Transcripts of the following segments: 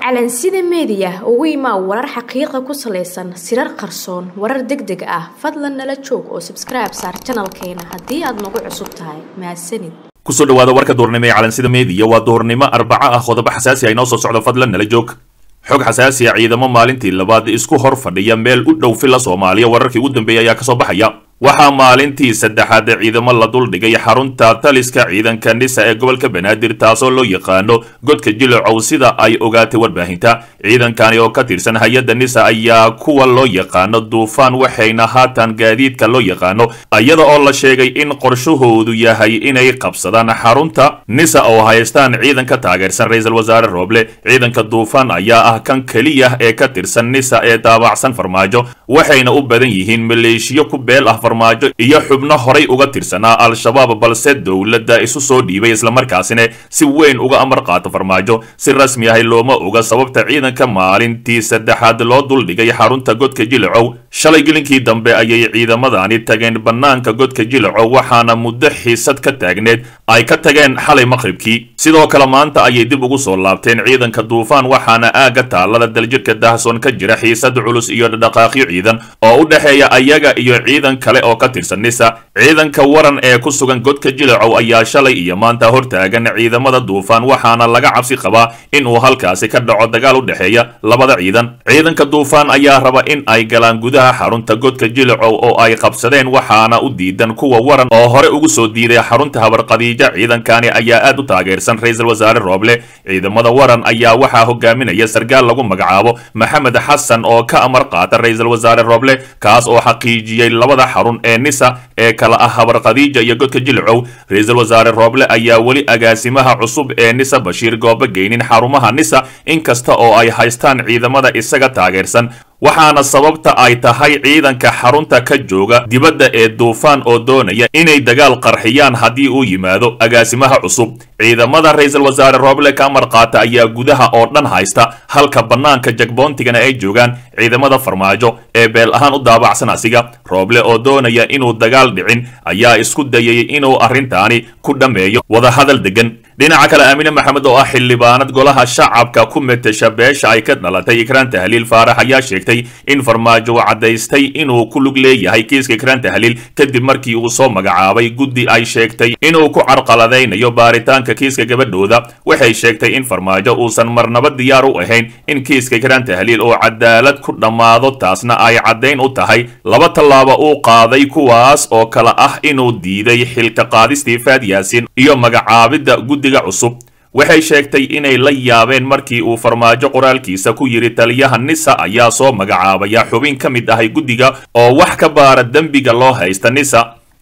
calansida meediya ugu imaa warar xaqiiqa ku salaysan sirar qarsoon warar deg deg ah fadlan nala joog oo sabskribe saar janalkeena haddii aad nagu cusub tahay mahadsanid kusoo dhawaada warka duurnimo ee calansida meediya waa duurnimo arbaco ah qodobo xasaasi ah inoo soo socdo fadlan nala joog xog xasaasi ah ciidamo maalintii labaad isku hor fadhiya meel u dhow filla soomaaliya wararkii ugu dambeeyay ayaa kasoo baxaya waxaa maalintii saddexaad ciidamo la duldhigay xarunta taliska ciidanka nisa ee gobolka banaadir taasoo loo yaqaano godka jilocow sida ay ogaatay warbaahinta ciidankani oo ka tirsan hay-adda nisa ayaa kuwa loo yaqaano duufaan waxayna haatan gaadiidka loo yaqaano iyada oo la sheegay in qorshahoodu yahay inay qabsadaan xarunta nisa oo haystaan ciidan ka taageersan ra-iisul wasaare rooble ciidanka duufaan ayaa ah kan keliya ee ka tirsan nisa ee daabacsan farmaajo waxayna u badan yihiin maleeshiyo ku beel ah farmaajo iyo xubno horay uga tirsanaa al-shabaab balse dowladda isu soo dhiibay islamarkaasina si weyn uga amar qaato farmaajo si rasmi ahi looma oga sababta ciidanka maalintii saddexaad loo duldhigay xarunta godka jilacow shalay gelinkii dambe ayay ciidamadani tageen bannaanka godka jilacow waxaana muddo xiisad ka taagneed ay ka tageen xalay maqribkii sidoo kale maanta ayay dib ugu soo laabteen ciidanka duufaan waxaana aagga taalada daljirka dahsoon ka jira xiisad culus iyo dhaqaaqyo ciidan oo u dhexeeya ayaga iyo ciidan kale oo ka tirsan nisa ciidanka waran ee ku sugan godka jilacow ayaa shalay iyo maanta hortaagan ciidamada duufaan waxaana laga cabsi qabaa in uu halkaasi ka dhaco dagaal u dhexeeya labada ciidan ciidanka duufaan ayaa raba in ay galaan gudaha xarunta godka jilacow oo ay qabsadeen waxaana u diidan kuwa waran oo hore ugu soo diiday xarunta habarqadiija ciidankani ayaa aad u taageersan ra-iisul wasaare rooble ciidamada waran ayaa waxaa hogaaminaya sarkaal lagu magacaabo maxamed xasan oo ka amar qaata ra-iisul wasaare rooble kaas oo xaqiijiyey labada xarun ee nisa ee kala ah habar khadiija iyo godka jilcow ra-iisul wasaare rooble ayaa weli agaasimaha cusub ee nisa bashiir goobo geynin xarumaha nisa inkasta oo ay haystaan ciidamada isaga taageersan waxaana sababta ay tahay ciidanka xarunta ka jooga dibadda ee duufaan oo doonaya inay dagaal qarxiyaan haddii uu yimaado agaasimaha cusub ciidamada ra-iisul wasaare rooble ka amar qaata ayaa gudaha oo dhan haysta halka bannaanka jagboontigana ay joogaan ciidamada farmaajo ee beel ahaan u daabacsan asiga rooble oo doonaya inuu dagaal dhicin ayaa isku dayay inuu arrintaani ku dhammeeyo wadahadal degan dhinaca kale aamine maxamed oo ah xildhibaanad golaha shacabka ku metesha beesha ay ka dhalatay ikraan tahliil faarax ayaa sheegtay in farmaajo uu caddaystay inuu ku lug leeyahay kiiska ikraan tahliil kadib markii uu soo magacaabay guddi ay sheegtay inuu ku carqaladaynayo baaritaanka kiiska gabadhooda waxay sheegtay in farmaajo uusan marnaba diyaar u ahayn in kiiska ikraan tahliil oo cadaalad ku dhammaado taasna ay caddayn u tahay laba tallaabo uu qaaday kuwaas oo kale ah inuu diiday xilka qaadistii faad yaasin iyo magacaabidda guddiga cusub waxay sheegtay inay la yaabeen markii uu farmaajo qoraalkiisa ku yidhi taliyaha nisa ayaa soo magacaabaya xubin ka mid ahay guddiga oo wax ka baara dembiga loo haysta nisa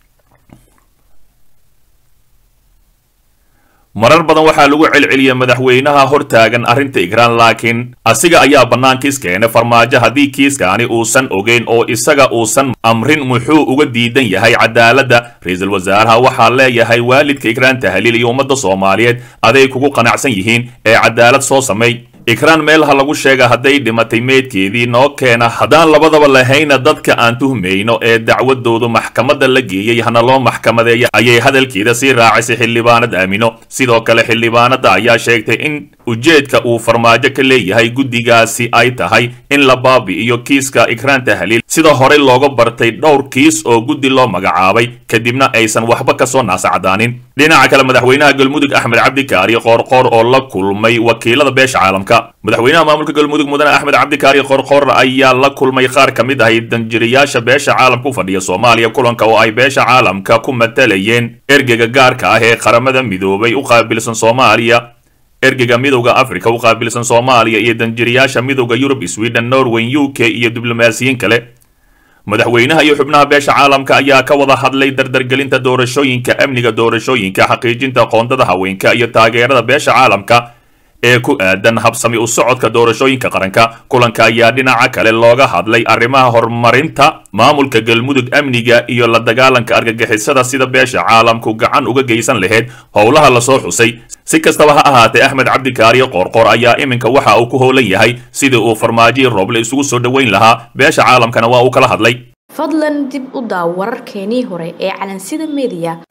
marar badan waxaa lagu celceliyay madaxweynaha hortaagan arrinta ikraan laakiin asiga ayaa bannaankiis keenay farmaajo haddii kiiskaani uusan ogeyn oo isaga uusan amrin muxuu uga diidan yahay cadaaladda ra-iisul wasaaraha waxaa leeyahay waalidka ikraan tahliil iyo ummadda soomaaliyeed aday kugu qanacsan yihiin ee cadaalad soo samay ikraan meelha lagu sheega hadday dhimatay meydkeedii noo keena haddaan labadaba lahayna dadka aan tuhmayno ee dacwadoodu maxkamadda la geeyey hana loo maxkamadeeya ayay hadalkeeda sii raacisay xildhibaanad aamino sidoo kale xildhibaanada ayaa sheegtay in ujeedka uu farmaajo ka leeyahay guddigaasi ay tahay in la baabi'iyo kiiska ikraan tahliil sida horey looga bartay dhowr kiis oo guddi loo magacaabay kadibna aysan waxba kasoo naasacdaanin dhinaca kale madaxweynaha galmudug axmed cabdikaari qoorqoor oo la kulmay wakiilada beesha caalamka madaxweynaha maamulka galmudug mudane axmed cabdikaari qoorqoor ayaa la kulmay qaar ka mid ahay danjiriyaasha beesha caalamka u fadhiya soomaaliya kulanka oo ay beesha caalamka ku matalayeen ergeyga gaarka ah ee qaramada midoobay u qaabilsan soomaaliya ergeyga midowda africa u qaabilsan soomaaliya iyo danjiriyaasha midowda yurub sweden norway u k iyo diblomaasiyiin kale madaxweynaha iyo xubnaha beesha caalamka ayaa ka wada hadlay dardargelinta doorashooyinka amniga doorashooyinka xaqiijinta qoondada haweenka iyo taageerada beesha caalamka ee ku aadan habsami u socodka doorashooyinka qaranka kulanka ayaa dhinaca kale looga hadlay arrimaha horumarinta maamulka galmudug amniga iyo la dagaalanka argagixisada sida beesha caalamku gacan uga geysan lahayd howlaha lasoo xusay si kastaba ha ahaatee axmed cabdikaariyo qoorqoor ayaa iminka waxa uu ku howlan yahay sidii uu farmaajoyi rooble isugu soo dhoweyn lahaa beesha caalamkana waa uu kala hadlay fadlan dib u daaw wararkeenii hore ee calansida meediya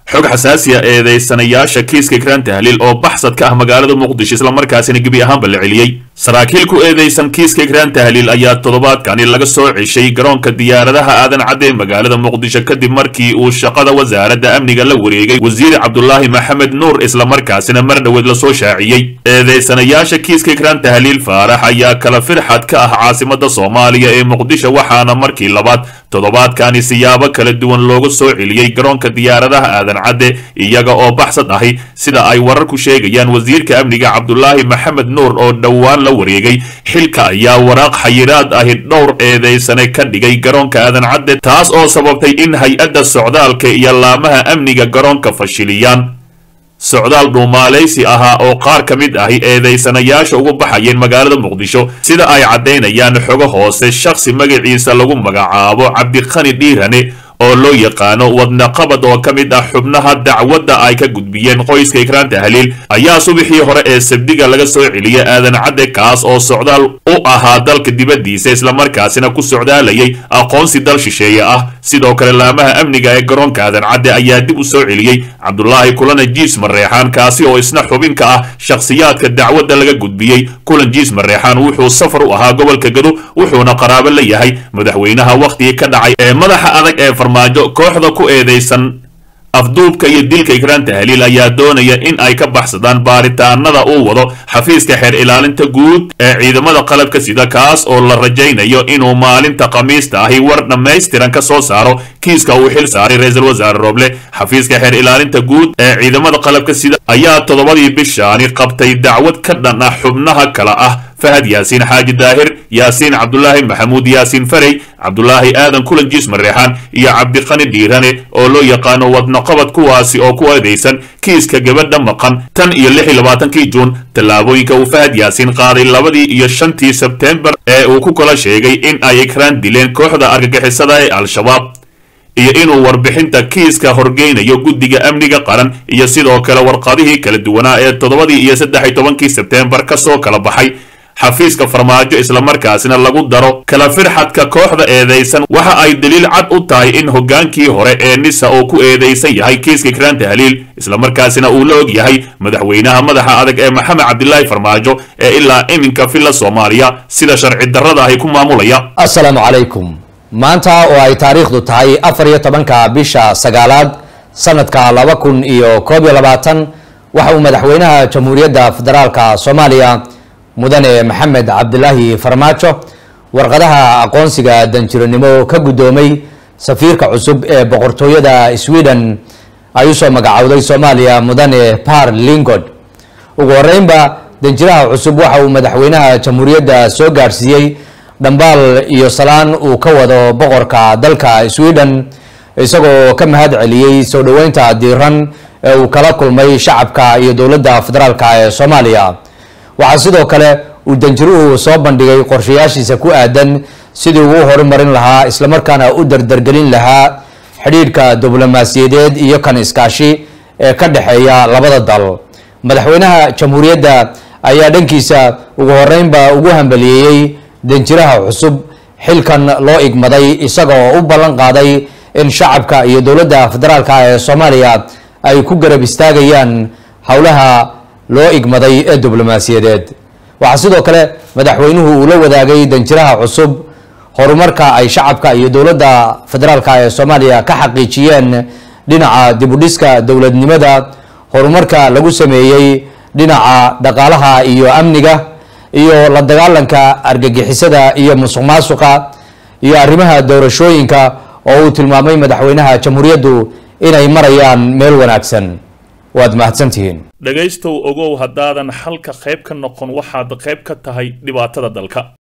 xog xasaasiya eedeysanayaasha kiiska ikraan tahliil oo baxsad ka ah magaalada muqdisho islamarkaasina gebi ahaanba la celiyey saraakiil ku eedeysan kiiska ikraan tahliil ayaa toddobaadkani laga soo ceshay garoonka diyaaradaha aadan cadde magaalada muqdisho kadib markii uu shaqada wasaaradda amniga la wareegay wasiir cabdulaahi maxamed nuur islamarkaasina mar dhoweed lasoo shaaciyey eedeysanayaasha kiiska ikraan tahliil faarax ayaa kala firxad ka ah caasimada soomaaliya ee muqdisho waxaana markii labaad toddobaadkani siyaabo kala duwan looga soo celiyey garoonka diyaaradaha aadan cadde iyaga oo baxsad ahi sida ay wararku sheegayaan wasiirka amniga cabdulaahi maxamed nuur oo dhowaan la wareegay xilka ayaa waraaq xayiraad ahi dhowr eedeysane ka dhigay garoonka aadan cadde taas oo sababtay in hay-adda socdaalka iyo laamaha amniga garoonka fashiliyaan socdaal dhuumaalaysi ahaa oo qaar ka mid ahi eedeysanayaasha ugu baxayeen magaalada muqdisho sida ay caddaynayaan xogo hoose shakhsi magaciisa lagu magacaabo cabdiqani dhiirane oo loo yaqaano wadnaqabad oo ka mid ah xubnaha dacwadda ay ka gudbiyeen qoyska ikraan tahliil ayaa subaxii hore ee sabdiga laga soo celiyay aadan cadde kaas oo socdaal u ahaa dalka dibaddiisa islamarkaasina ku socdaalayay aqoonsi dal shisheeye ah sidoo kale laamaha amniga ee garoonka aadan cadde ayaa dib u soo celiyey cabdulaahi kulana jiis mareexaan kaasi oo isna xubin ka ah shakhsiyaadka dacwadda laga gudbiyey kulan jiis mareexaan wuxuu safar u ahaa gobolka gado wuxuuna qaraabo la yahay madaxweynaha wakhtigii ka dhacay ee madaxa adag ee farmaajo kooxda ku eedeysan afduubka iyo dilka ikraan tahliil ayaa doonaya in ay ka baxsadaan baaritaanada uu wado xafiiska xeer ilaalinta guud ee ciidamada qalabka sida kaas oo la rajaynayo inuu maalinta khamiista ahi war dhammaystiran ka soo saaro kiiska uu xil saaray ra-iisul wasaare rooble xafiiska xeer ilaalinta guud ee ciidamada qalabka sida ayaa toddobadii bishaani qabtay dacwad ka dhan ah xubnaha kale ah fahad yaasiin xaaji daahir yaasiin cabdulaahi maxamuud yaasiin farey cabdulaahi aadan kulan jiis mareexaan iyo cabdiqani dhiirane oo loo yaqaano wadnaqabad kuwaasi oo ku eedaysan kiiska gabadha maqan tan iyo lix iyo labaatankii juun tallaabooyinka uu fahad yaasiin qaaday labadii iyo shantii sebteembar ee uu ku kala sheegay in ay ikraan dileen kooxda argagixisada ee al-shabaab iyo inuu warbixinta kiiska horgeynayo guddiga amniga qaran iyo sidoo kale warqadihii kala duwanaa ee toddobadii iyo saddex iyo tobankii sebteembar ka soo kala baxay xafiiska farmaajo islamarkaasina lagu daro kala firxadka kooxda eedaysan waxa ay daliil cad u tahay in hoggaankii hore ee nisa uu ku eedaysan yahay kiiska ikraan tahliil islamarkaasina uu la og yahay madaxweynaha madaxa adag ee maxamed cabdilaahi farmaajo ee ilaa iminka filla soomaaliya sida sharci darrada ahi ku maamulaya assalaamu calaykum maanta oo ay taariikhdu tahay afar iyo tobanka bisha sagaalaad sanadka laba kun iyo koob iyo labaatan waxa uu madaxweynaha jamhuuriyadda federaalka soomaaliya mudane maxamed cabdilaahi farmaajo warqadaha aqoonsiga danjiranimo ka guddoomay safiirka cusub ee boqortooyada sweden ay usoo magacowday soomaaliya mudane par lingod ugu horeynba danjiraha cusub waxa uu madaxweynaha jamhuuriyadda soo gaadhsiiyey dhambaal iyo salaan uu ka wado boqorka dalka sweden isagoo ka mahad celiyey soo dhoweynta diiran ee uu kala kulmay shacabka iyo dowladda federaalka ee soomaaliya waxaa sidoo kale uu danjiruhu soo bandhigay qorshayaashiisa ku aadan sidii uu u horumarin lahaa islamarkaana u dardargelin lahaa xidhiidhka diblomaasiyadeed iyo kan iskaashi ee ka dhexeeya labada dal madaxweynaha jamhuuriyadda ayaa dhankiisa ugu horeynba ugu hambaliyeeyey danjiraha cusub xilkan loo igmaday isaga oo u ballan qaaday in shacabka iyo dowladda federaalka ee soomaaliya ay ku garab istaagayaan howlaha loo igmaday ee diblomaasiyadeed waxaa sidoo kale madaxweynuhu uu la wadaagay danjiraha cusub horumarka ay shacabka iyo dowladda federaalka ee soomaaliya ka xaqiijiyeen dhinaca dibudhiska dowladnimada horumarka lagu sameeyey dhinaca dhaqaalaha iyo amniga iyo la dagaalanka argagixisada iyo musuq maasuqa iyo arrimaha doorashooyinka oo uu tilmaamay madaxweynaha jamhuuriyaddu inay marayaan meel wanaagsan waad mahadsantihiin dhegaystow ogow haddaadan xalka qayb ka noqon waxaad qayb ka tahay dhibaatada dalka